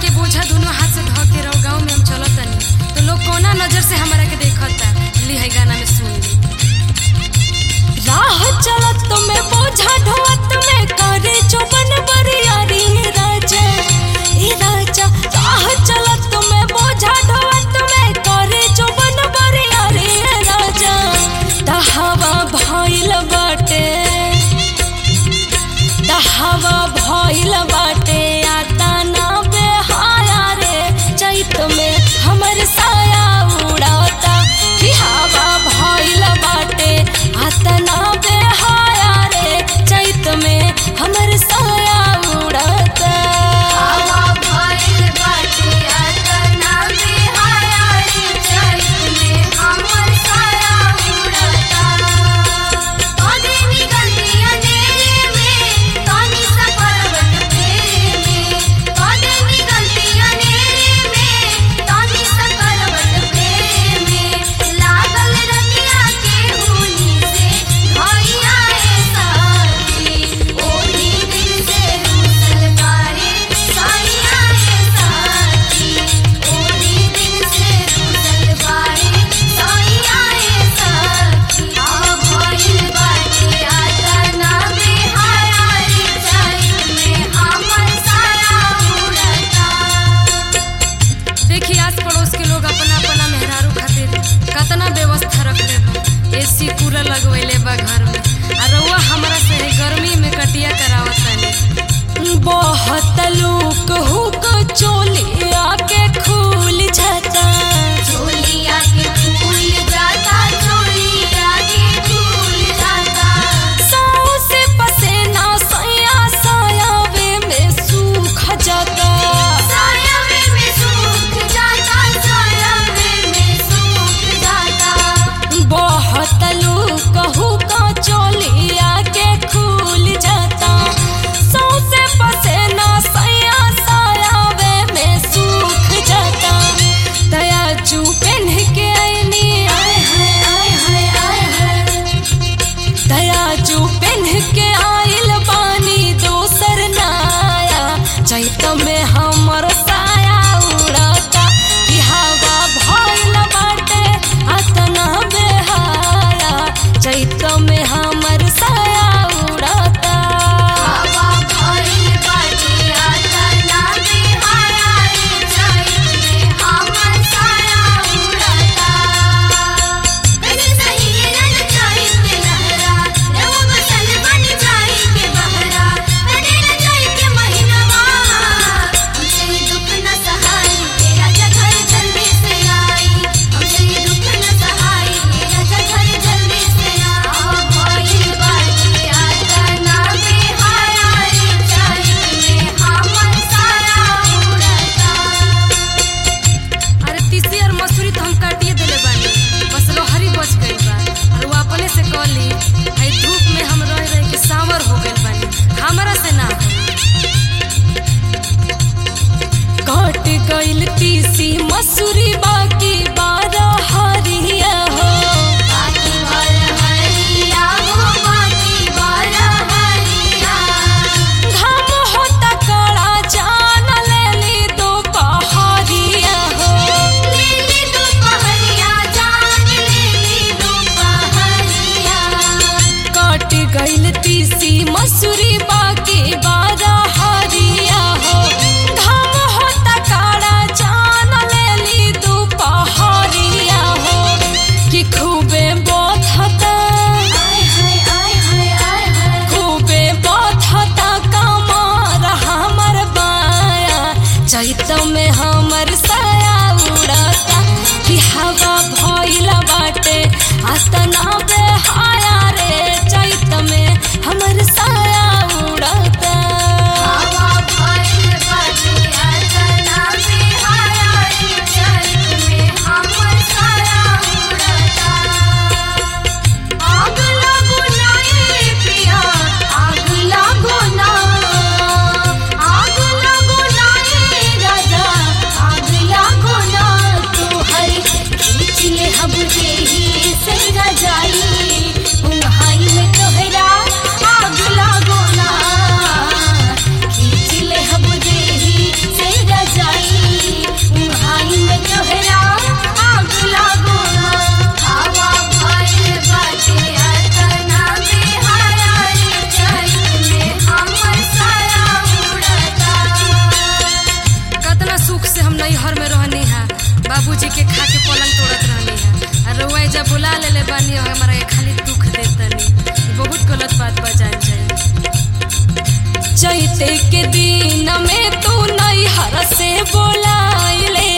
के बोझा दोनों हाथ से धो के रहो गाँव में हम चलत तनी तो लोग कोना नजर से हमारा के देखता ली है गाना में सुन ली राह चलत में बोझा ढोवत में करे चौबन बरियारी राजा ए राजा राह चलत में बोझा ढोवत में करे चौबन बरियारी राजा तहवा भइल बाटे तहवा भइल बाटे आता ना बेहाया रे चैत में हमर साया उड़ाता कि हवा भइल बाटे आता ना बेहाया रे चैत में हमर साया उड़ाता हवा भइल बाटे अतना बेहाया रे चैत में हमर साया उड़ता कदे निकलती अंधेरे में तनी सा पर्वत फेरे में कदे निकलती अंधेरे में तनी सा पर्वत फेरे में लागल रतिया के होली से भैया ए साथी ओही दिन से रूसल बारे साइया ए साथी ओही दिन से रूसल बारे साइया ए साथी आ भइल बाटे आतना बेहाया रे चैत में हमर साया उड़ता देखी आस पड़ोस के लोग अपना अपना मेहरारू खातिर कतना व्यवस्था रखले बा एसी कूलर लगवैले बा घर में आ रउआ हमरा से है गर्मी में कटिया करावत तानी बहुत लूक हुक चोलिया के खुल जाता चोलिया के फूल जाता चोलिया के फूल जाता साओ से पसेना सया सायावे में सूख जाता सायावे में सूख जाता सायावे में सूख जाता बहुत लूक हुक चोलिया के खुल जाता सौसे पसेना सया सायावे में सूख जाता दया चू पेन्ह के आईनी आय हाय आय हाय आय हाय दया चू पेन्ह के आइल बानी दोसर नाया चैत में हमर साया उड़ता कि हवा भइल बाटे अतना बेहाया चैत में हमर साया उड़ता हवा भइल बाटे आतना बेहाया रे चैत में हमर साया उड़ता कने सही रन चैत के लहरा रव बसल बन जाई के बहरा कने न जाई के महीनवा हमसे दुख न सहाई तेरा घर जल्दी से आई हमसे दुख न सहाई तेरा घर जल्दी से आ भइल बाटे आतना बेहाया रे चैत में हमर साया उड़ता अरे तीसी और मसूरी तो हम काटिए देले बानी बस लोहरी बच गई बा और वो अपने से कहली है धूप में हम रह रह के सांवर हो गइल बानी हमरा से ना कट गइल तीसी मसूरी बाकी बारह हरिया हो बाकी बार हरिया हो बाकी बार हरिया घाम होता कड़ा जान लेली दोपहरिया हो लेली दोपहरिया जान लेली दोपहरिया कट गइल तीसी मसूरी बाकी बारह हरिया हो घाम होता काड़ा जान लेली दोपहरिया हो कि खूबे बथता आय हाय आय हाय आय हाय खूबे बथता कमर हमर बाया चैत में हमर साया उड़ता कि हवा भइल बाटे अतना बेहाया रे चैत में हमर साया उड़ता हवा भइल बाटे आतना बेहाया रे चैत में हमर साया उड़ता आग लागो ना ए पिया आग लागो ना आग लागो ना ए राजा दिन में तू नैहर से बोलाइले